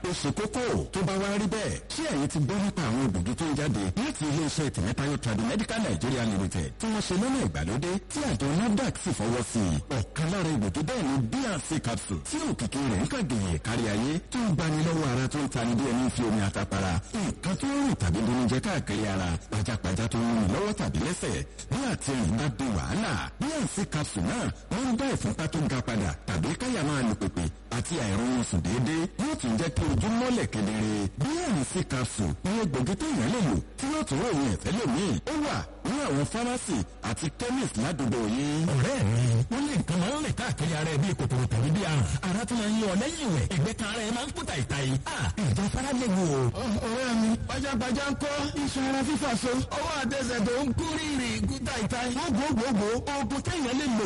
ó ṣe kókó tó bá wá rí bẹ́ẹ̀ ṣé ẹ̀yin ti gbọ́ nípa àwọn egbògi tó ń jáde láti iléeṣẹ́ tìmẹ́tayọ̀ Tradimedical Nigeria Limited tí wọ́n ṣe lọ́nà ìgbàlódé tí àjọ NAFDAC sì fọwọ́ sí i ọ̀kan lára egbògi bẹ́ẹ̀ ni bnc capsule tí òkìkí rẹ̀ ń kàgèyè kárí ayé tó ń gbani lọ́wọ́ ara tó ń tani bí ẹni fi omi àtàpàrà nǹkan tó ń rìn tàbí bonijẹ káàkiri ara pajápajá tó ń rìn lọ́wọ́ tàbí lẹ́sẹ̀ bí àti ẹ̀yìn bá di wàhálà bnc capsule náà wọ́n ń dá ìfúnpá tó ga padà tàbí káyà máa lù pèpè àti àìrọ̀rùn sùn déédéé yóò tún jẹ́ kí ojú mọ́lẹ̀ kedere bnc capsule ní egbògi tó yàn lè lò tí yóò tún ròyìn ẹ̀fẹ́ lòmíì ó wà ní àwọn fámásì àti chemist ládùúgbò yín. ọ̀rẹ́ mi wọ́n lé nǹkan máa ń rìn káàkiri ara ẹ̀ bíi kòkòrò tàbí bíi àrùn ara tó máa ń yọ lẹ́yìn ìwẹ̀ ẹ̀gbẹ́ kan ara ẹ̀ máa ń kúta ìta yìí. ìjà fara lè wò. ọ̀rẹ́ mi pajápajá ń kọ́ iṣan ara fífà so ọwọ́ àtẹsẹ̀ tó ń kú rírì kúta ìta. wọ́n gbogbogbò oògùn téèyàn lè lò